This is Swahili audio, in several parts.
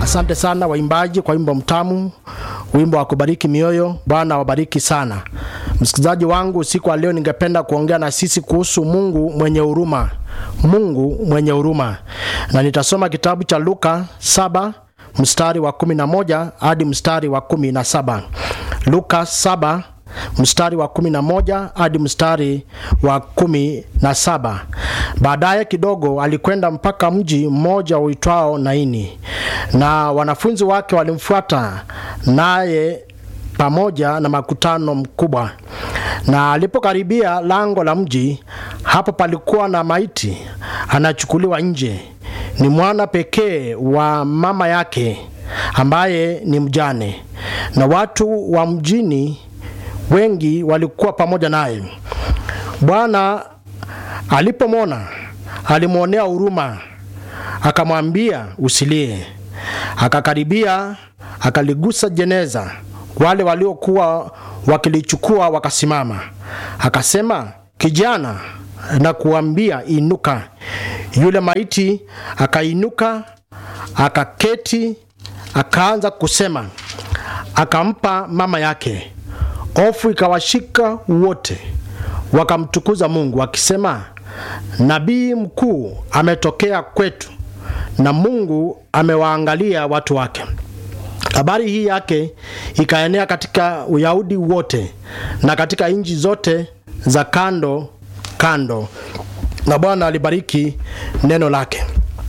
Asante sana waimbaji kwa wimbo mtamu, wimbo wa kubariki mioyo. Bwana wabariki sana. Msikilizaji wangu, usiku wa leo ningependa kuongea na sisi kuhusu Mungu mwenye huruma, Mungu mwenye huruma, na nitasoma kitabu cha Luka saba mstari wa kumi na moja hadi mstari wa kumi na saba Luka saba mstari wa kumi na moja hadi mstari wa kumi na saba Baadaye kidogo alikwenda mpaka mji mmoja uitwao Naini, na wanafunzi wake walimfuata naye pamoja na makutano mkubwa. Na alipokaribia lango la mji, hapo palikuwa na maiti anachukuliwa nje, ni mwana pekee wa mama yake ambaye ni mjane, na watu wa mjini wengi walikuwa pamoja naye. Bwana alipomwona alimwonea huruma, akamwambia usilie. Akakaribia akaligusa jeneza, wale waliokuwa wakilichukua wakasimama. Akasema, kijana, na kuambia inuka. Yule maiti akainuka, akaketi, akaanza kusema. Akampa mama yake. Hofu ikawashika wote, wakamtukuza Mungu wakisema, nabii mkuu ametokea kwetu, na Mungu amewaangalia watu wake. Habari hii yake ikaenea katika Uyahudi wote na katika nchi zote za kando kando, na Bwana alibariki neno lake.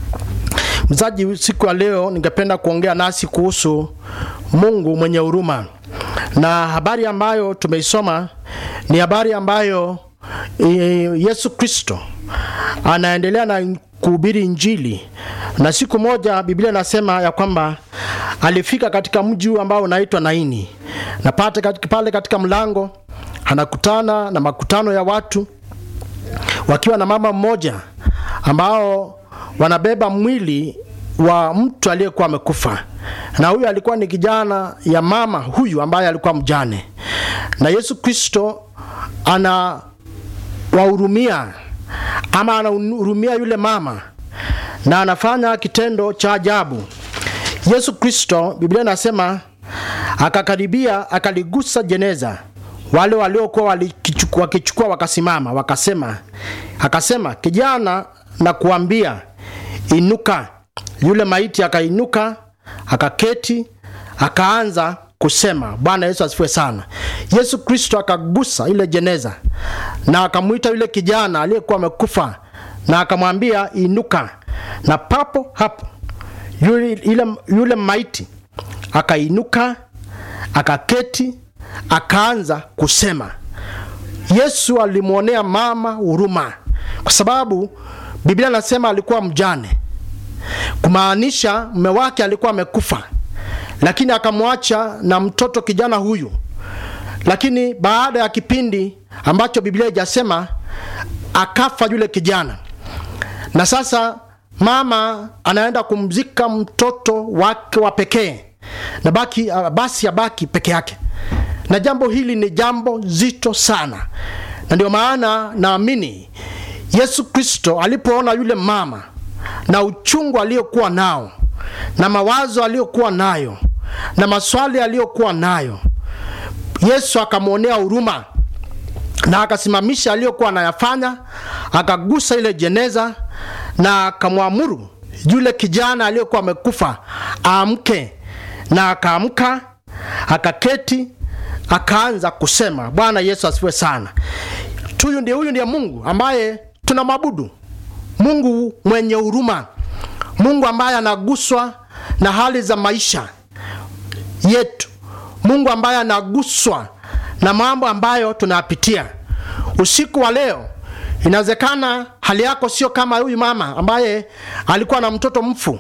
Mzaji, siku ya leo ningependa kuongea nasi kuhusu Mungu mwenye huruma, na habari ambayo tumeisoma ni habari ambayo e, Yesu Kristo anaendelea na kuhubiri Injili, na siku moja Biblia inasema ya kwamba alifika katika mji huu ambao unaitwa Naini, na pate katika, pale katika mlango anakutana na makutano ya watu wakiwa na mama mmoja ambao wanabeba mwili wa mtu aliyekuwa amekufa, na huyu alikuwa ni kijana ya mama huyu ambaye alikuwa mjane, na Yesu Kristo anawahurumia ama anahurumia yule mama na anafanya kitendo cha ajabu. Yesu Kristo, Biblia inasema akakaribia, akaligusa jeneza, wale waliokuwa wakichukua wakasimama, wakasema, akasema, kijana, na kuambia inuka. Yule maiti akainuka, akaketi, akaanza kusema. Bwana Yesu asifiwe sana. Yesu Kristo akagusa ile jeneza na akamwita yule kijana aliyekuwa amekufa na akamwambia inuka, na papo hapo yule, yule, yule maiti akainuka, akaketi, akaanza kusema. Yesu alimwonea mama huruma kwa sababu Biblia nasema alikuwa mjane, kumaanisha mume wake alikuwa amekufa, lakini akamwacha na mtoto kijana huyu. Lakini baada ya kipindi ambacho Biblia haijasema, akafa yule kijana, na sasa mama anaenda kumzika mtoto wake wa pekee na baki, basi abaki peke yake, na jambo hili ni jambo zito sana, na ndio maana naamini Yesu Kristo alipoona yule mama na uchungu aliyokuwa nao na mawazo aliyokuwa nayo na maswali aliyokuwa nayo, Yesu akamwonea huruma na akasimamisha aliyokuwa anayafanya, akagusa ile jeneza na akamwamuru yule kijana aliyekuwa amekufa aamke, na akaamka, akaketi, akaanza kusema. Bwana Yesu asifiwe sana. Huyu ndiye huyu ndiye Mungu ambaye tunamwabudu, Mungu mwenye huruma, Mungu ambaye anaguswa na hali za maisha yetu, Mungu ambaye anaguswa na mambo ambayo tunayapitia. Usiku wa leo inawezekana hali yako sio kama huyu mama ambaye alikuwa na mtoto mfu,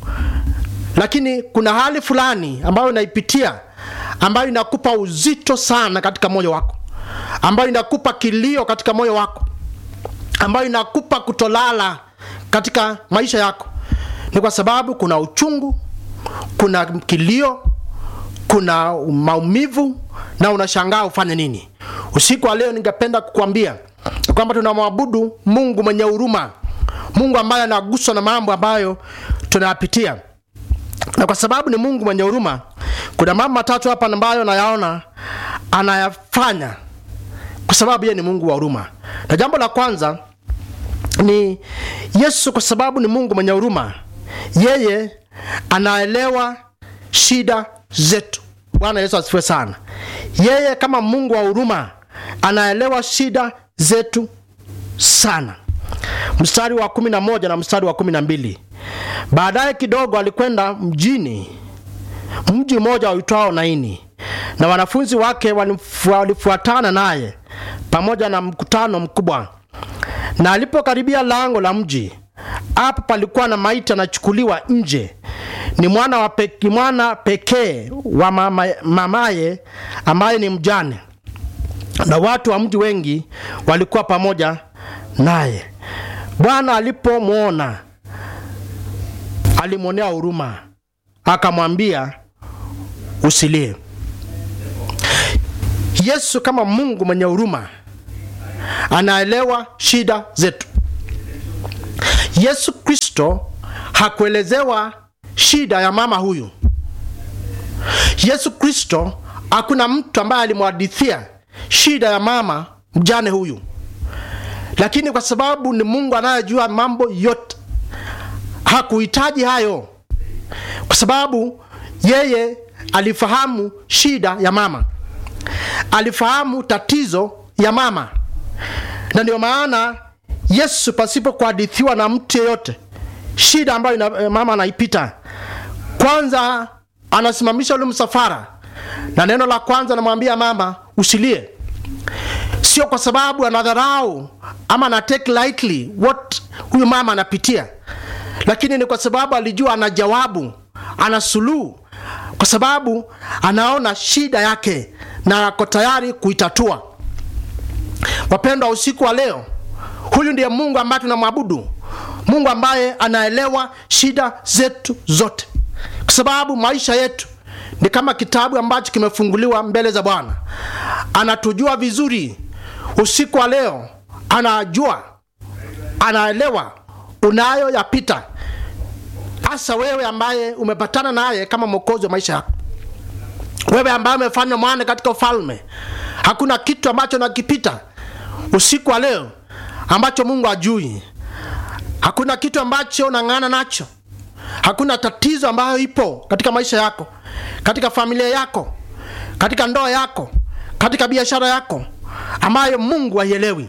lakini kuna hali fulani ambayo unaipitia ambayo inakupa uzito sana katika moyo wako, ambayo inakupa kilio katika moyo wako, ambayo inakupa kutolala katika maisha yako. Ni kwa sababu kuna uchungu, kuna kilio, kuna maumivu na unashangaa ufanye nini. Usiku wa leo ningependa kukwambia kwamba tunamwabudu Mungu mwenye huruma, Mungu ambaye anaguswa na mambo ambayo tunayapitia. na kwa sababu ni mungu mwenye huruma kuna mambo matatu hapa ambayo nayaona anayafanya kwa sababu yeye ni mungu wa huruma na jambo la kwanza ni yesu kwa sababu ni mungu mwenye huruma yeye anaelewa shida zetu bwana yesu asifiwe sana yeye kama mungu wa huruma anaelewa shida zetu sana mstari wa kumi na moja na mstari wa kumi na mbili baadaye kidogo alikwenda mjini mji mmoja uitwao naini na wanafunzi wake walifu- walifuatana naye pamoja na mkutano mkubwa na alipokaribia lango la mji hapo palikuwa na maiti anachukuliwa nje ni mwana wa pe, ni mwana pekee wa mama, mamaye ambaye ni mjane na watu wa mji wengi walikuwa pamoja naye bwana alipomwona alimwonea huruma akamwambia usilie yesu kama mungu mwenye huruma anaelewa shida zetu yesu kristo hakuelezewa shida ya mama huyu yesu kristo hakuna mtu ambaye alimwadithia shida ya mama mjane huyu lakini kwa sababu ni mungu anayejua mambo yote hakuhitaji hayo kwa sababu yeye alifahamu shida ya mama alifahamu tatizo ya mama na ndio maana yesu pasipo kuhadithiwa na mtu yeyote shida ambayo ina, eh, mama anaipita kwanza anasimamisha ule msafara na neno la kwanza anamwambia mama usilie sio kwa sababu anadharau ama ana take lightly what huyu mama anapitia lakini ni kwa sababu alijua ana jawabu ana suluhu kwa sababu anaona shida yake na ako tayari kuitatua wapendwa usiku wa leo huyu ndiye mungu ambaye tunamwabudu mungu ambaye anaelewa shida zetu zote kwa sababu maisha yetu ni kama kitabu ambacho kimefunguliwa mbele za bwana anatujua vizuri usiku wa leo anajua anaelewa unayoyapita hasa wewe ambaye umepatana naye kama mwokozi wa maisha yako wewe ambaye umefanywa mwana katika ufalme hakuna kitu ambacho nakipita usiku wa leo ambacho mungu ajui hakuna kitu ambacho unang'ana nacho hakuna tatizo ambayo ipo katika maisha yako katika familia yako katika ndoa yako katika biashara yako ambayo mungu haielewi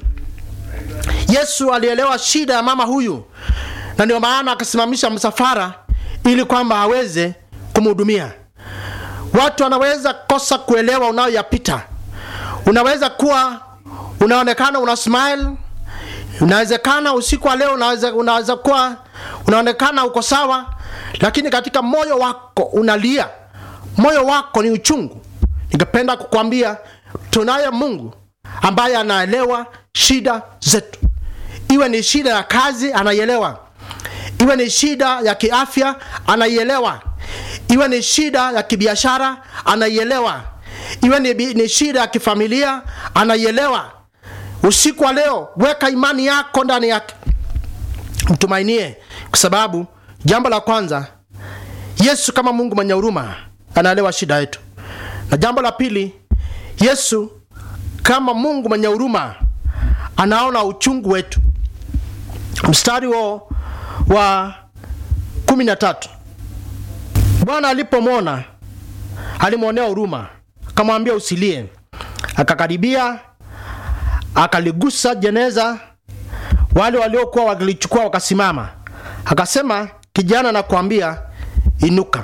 yesu alielewa shida ya mama huyu na ndio maana akasimamisha msafara ili kwamba aweze kumhudumia watu wanaweza kosa kuelewa unayoyapita unaweza kuwa unaonekana una smile unawezekana usiku wa leo unaweza, unaweza kuwa unaonekana uko sawa lakini katika moyo wako unalia moyo wako ni uchungu ningependa kukwambia tunaye mungu ambaye anaelewa shida zetu iwe ni shida ya kazi anaielewa iwe ni shida ya kiafya anaielewa iwe ni shida ya kibiashara anaielewa iwe ni, bi- ni shida ya kifamilia anaielewa usiku wa leo weka imani yako ndani yake mtumainie kwa sababu jambo la kwanza yesu kama mungu mwenye huruma anaelewa shida yetu na jambo la pili yesu kama mungu mwenye huruma anaona uchungu wetu mstari wa, wa kumi na tatu bwana alipomwona alimwonea huruma akamwambia usilie akakaribia akaligusa jeneza wale waliokuwa wakilichukua wakasimama akasema kijana nakwambia inuka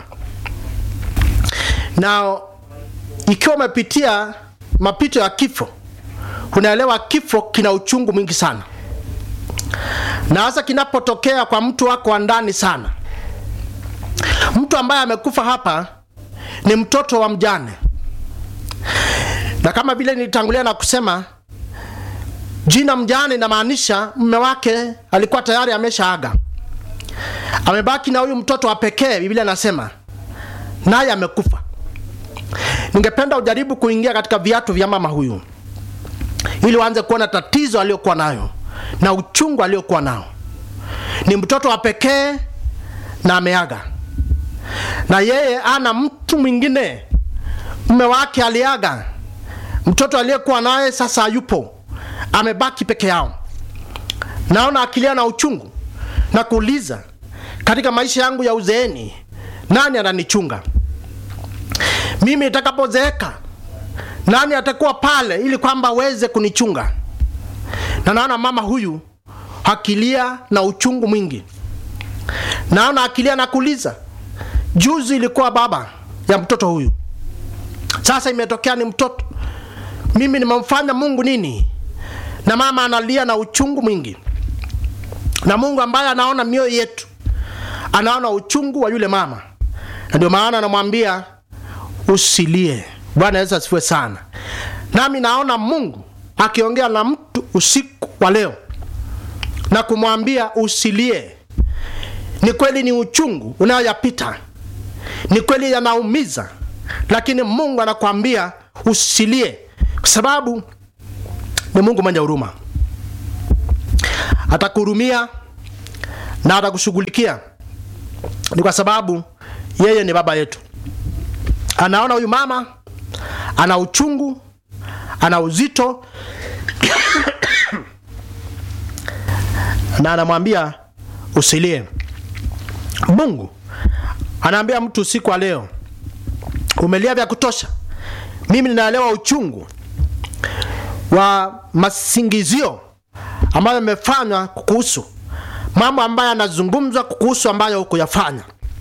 na ikiwa umepitia mapito ya kifo unaelewa kifo kina uchungu mwingi sana na hasa kinapotokea kwa mtu wako wa ndani sana mtu ambaye amekufa hapa ni mtoto wa mjane na kama vile nilitangulia na kusema jina mjane inamaanisha mme wake alikuwa tayari ameshaaga amebaki na huyu mtoto wa pekee biblia anasema naye amekufa ningependa ujaribu kuingia katika viatu vya mama huyu ili uanze kuona tatizo aliyokuwa nayo na uchungu aliyokuwa nao ni mtoto wa pekee na ameaga na yeye ana mtu mwingine, mume wake aliaga, mtoto aliyekuwa naye sasa hayupo, amebaki peke yao. Naona akilia na uchungu na kuuliza, katika maisha yangu ya uzeeni nani ananichunga mimi? Nitakapozeeka nani atakuwa pale ili kwamba aweze kunichunga? Na naona mama huyu akilia na uchungu mwingi, naona akilia na kuuliza, juzi ilikuwa baba ya mtoto huyu, sasa imetokea ni mtoto. Mimi nimemfanya Mungu nini? Na mama analia na uchungu mwingi, na Mungu ambaye anaona mioyo yetu anaona uchungu wa yule mama, na ndio maana anamwambia usilie. Bwana Yesu asifiwe sana. Nami naona Mungu akiongea na mtu usiku wa leo na kumwambia usilie. Ni kweli ni uchungu unayoyapita, ni kweli yanaumiza, lakini Mungu anakwambia usilie, kwa sababu ni Mungu mwenye huruma. Atakuhurumia na atakushughulikia, ni kwa sababu yeye ni baba yetu. Anaona huyu mama ana uchungu, ana uzito na anamwambia usilie. Mungu anaambia mtu usiku wa leo, umelia vya kutosha. Mimi ninaelewa uchungu wa masingizio ambayo yamefanywa kukuhusu, mambo ambayo yanazungumzwa kukuhusu ambayo hukuyafanya.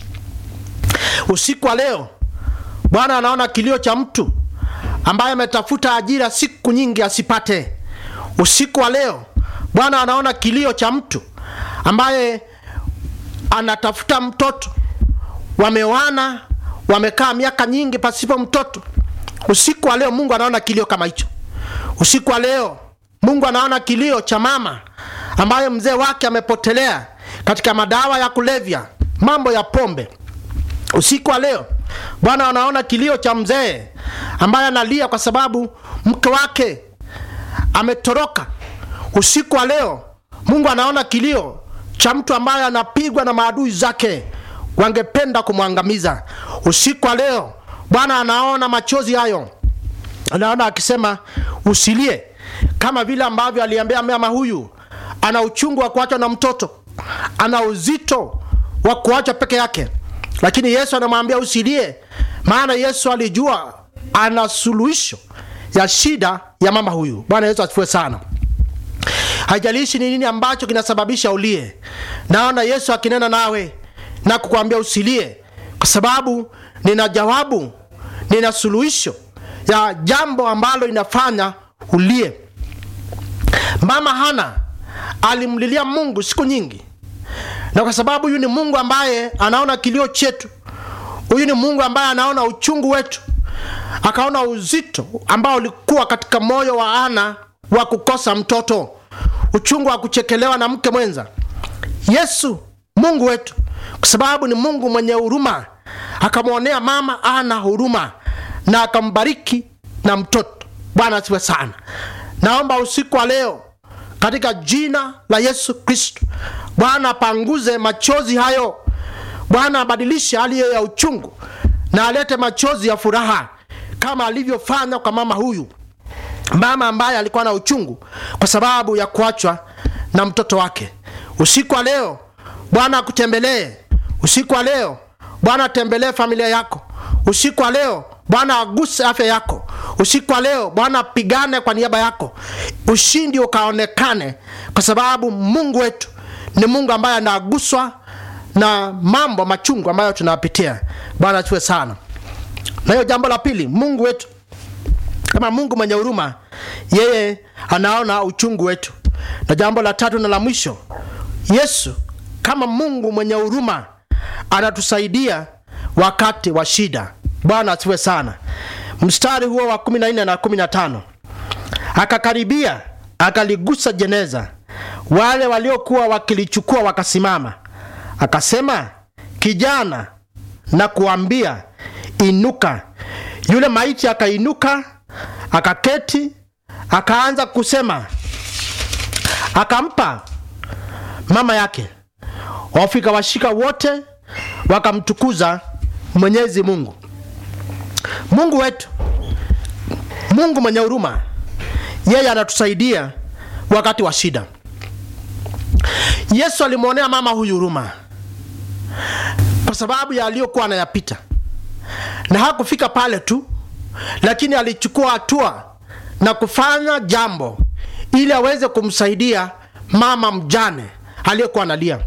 Usiku wa leo Bwana anaona kilio cha mtu ambaye ametafuta ajira siku nyingi asipate. Usiku wa leo Bwana anaona kilio cha mtu ambaye anatafuta mtoto, wamewana, wamekaa miaka nyingi pasipo mtoto. Usiku wa leo Mungu anaona kilio kama hicho. Usiku wa leo Mungu anaona kilio cha mama ambaye mzee wake amepotelea katika madawa ya kulevya, mambo ya pombe. Usiku wa leo Bwana anaona kilio cha mzee ambaye analia kwa sababu mke wake ametoroka. Usiku wa leo Mungu anaona kilio cha mtu ambaye anapigwa na maadui zake, wangependa kumwangamiza. Usiku wa leo Bwana anaona machozi hayo, anaona akisema usilie, kama vile ambavyo aliambia mama huyu ana uchungu wa kuachwa na mtoto, ana uzito wa kuachwa peke yake lakini Yesu anamwambia usilie, maana Yesu alijua ana suluhisho ya shida ya mama huyu. Bwana Yesu asifiwe sana. Haijalishi ni nini ambacho kinasababisha ulie, naona Yesu akinena nawe na kukwambia usilie, kwa sababu nina jawabu, nina suluhisho ya jambo ambalo inafanya ulie. Mama Hana alimlilia Mungu siku nyingi na kwa sababu huyu ni Mungu ambaye anaona kilio chetu, huyu ni Mungu ambaye anaona uchungu wetu, akaona uzito ambao ulikuwa katika moyo wa Ana wa kukosa mtoto, uchungu wa kuchekelewa na mke mwenza. Yesu Mungu wetu, kwa sababu ni Mungu mwenye huruma, akamwonea mama Ana huruma na akambariki na mtoto. Bwana asifiwe sana. Naomba usiku wa leo katika jina la Yesu Kristo, Bwana apanguze machozi hayo. Bwana abadilishe hali hiyo ya uchungu na alete machozi ya furaha kama alivyofanya kwa mama huyu, mama ambaye alikuwa na uchungu kwa sababu ya kuachwa na mtoto wake. Usiku wa leo Bwana akutembelee. Usiku wa leo Bwana atembelee familia yako. Usiku wa leo Bwana aguse afya yako. Usiku wa leo Bwana apigane kwa niaba yako, ushindi ukaonekane, kwa sababu Mungu wetu ni Mungu ambaye anaguswa na mambo machungu ambayo tunapitia. Bwana tuwe sana. Na hiyo jambo la pili, Mungu wetu kama Mungu mwenye huruma, yeye anaona uchungu wetu. Na jambo la tatu na la mwisho, Yesu kama Mungu mwenye huruma anatusaidia wakati wa shida. Bwana asifiwe sana. Mstari huo wa 14 na 15, akakaribia akaligusa jeneza, wale waliokuwa wakilichukua wakasimama, akasema, kijana, na kuambia inuka. Yule maiti akainuka, akaketi, akaanza kusema, akampa mama yake. Wafika washika wote wakamtukuza Mwenyezi Mungu. Mungu wetu, Mungu mwenye huruma, yeye anatusaidia wakati wa shida. Yesu alimwonea mama huyu huruma kwa sababu ya aliyokuwa anayapita, na hakufika pale tu, lakini alichukua hatua na kufanya jambo ili aweze kumsaidia mama mjane aliyekuwa analia.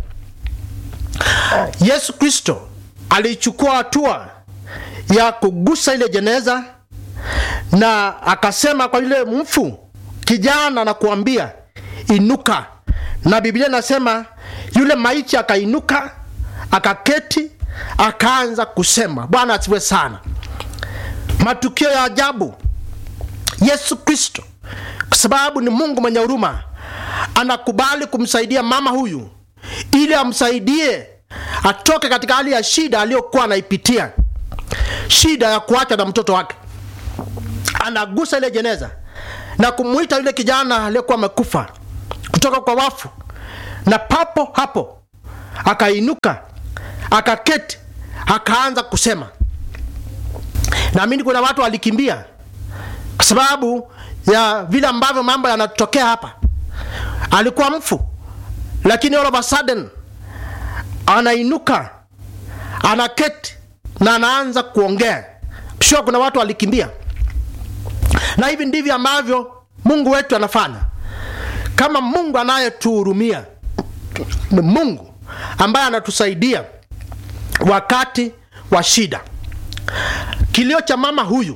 Yesu Kristo alichukua hatua ya kugusa ile jeneza na akasema kwa yule mfu kijana na kuambia inuka, na Biblia inasema yule maiti akainuka, akaketi, akaanza kusema. Bwana asifiwe sana. Matukio ya ajabu. Yesu Kristo kwa sababu ni Mungu mwenye huruma, anakubali kumsaidia mama huyu ili amsaidie atoke katika hali ya shida aliyokuwa anaipitia, shida ya kuacha na mtoto wake. Anagusa ile jeneza na kumwita yule kijana aliyekuwa amekufa kutoka kwa wafu, na papo hapo akainuka, akaketi, akaanza kusema. Naamini kuna watu walikimbia kwa sababu ya vile ambavyo mambo yanatokea hapa. Alikuwa mfu, lakini all of a sudden anainuka, anaketi na anaanza kuongea. Sure, kuna watu walikimbia, na hivi ndivyo ambavyo Mungu wetu anafanya. Kama Mungu anayetuhurumia, ni Mungu ambaye anatusaidia wakati wa shida. Kilio cha mama huyu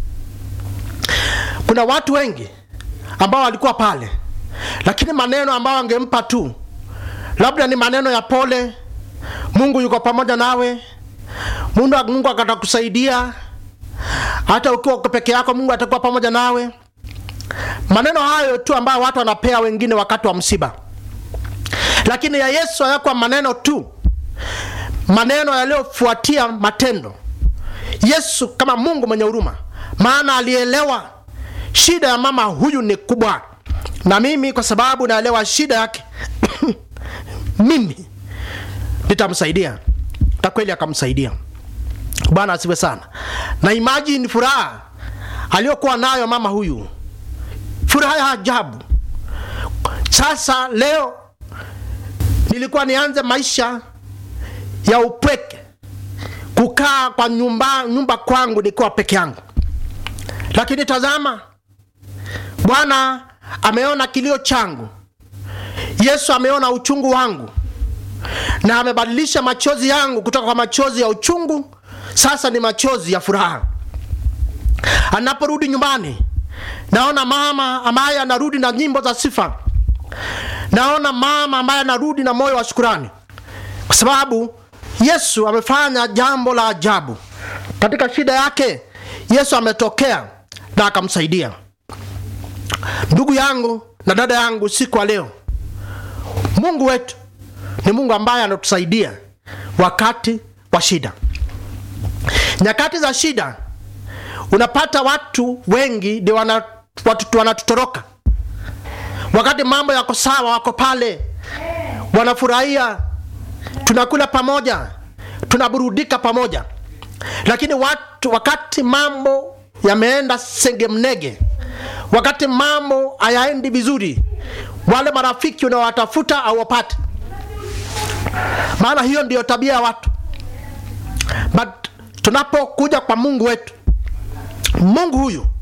kuna watu wengi ambao walikuwa pale, lakini maneno ambayo angempa tu labda ni maneno ya pole, Mungu yuko pamoja nawe, Mungu, Mungu akatakusaidia, hata ukiwa uko peke yako, Mungu atakuwa pamoja nawe. Maneno hayo tu ambayo watu wanapea wengine wakati wa msiba, lakini ya Yesu hayakuwa maneno tu, maneno yaliyofuatia matendo. Yesu kama Mungu mwenye huruma, maana alielewa shida ya mama huyu ni kubwa, na mimi kwa sababu naelewa shida yake mimi nitamsaidia, na kweli akamsaidia. Bwana asiwe sana. Na imagine furaha aliyokuwa nayo mama huyu, furaha ya ajabu. Sasa leo nilikuwa nianze maisha ya upweke, kukaa kwa nyumba, nyumba kwangu nikiwa peke yangu, lakini tazama Bwana ameona kilio changu, Yesu ameona uchungu wangu na amebadilisha machozi yangu kutoka kwa machozi ya uchungu, sasa ni machozi ya furaha. Anaporudi nyumbani, naona mama ambaye anarudi na nyimbo za sifa, naona mama ambaye anarudi na moyo wa shukurani, kwa sababu Yesu amefanya jambo la ajabu katika shida yake. Yesu ametokea na akamsaidia. Ndugu yangu na dada yangu, siku ya leo, Mungu wetu ni Mungu ambaye anatusaidia wakati wa shida. Nyakati za shida, unapata watu wengi ndio wana, watu wanatutoroka. Wakati mambo yako sawa, wako pale wanafurahia, tunakula pamoja, tunaburudika pamoja, lakini watu, wakati mambo yameenda sengemnege wakati mambo hayaendi vizuri, wale marafiki unawatafuta au wapate. Maana hiyo ndiyo tabia ya watu, but tunapokuja kwa Mungu wetu, Mungu huyu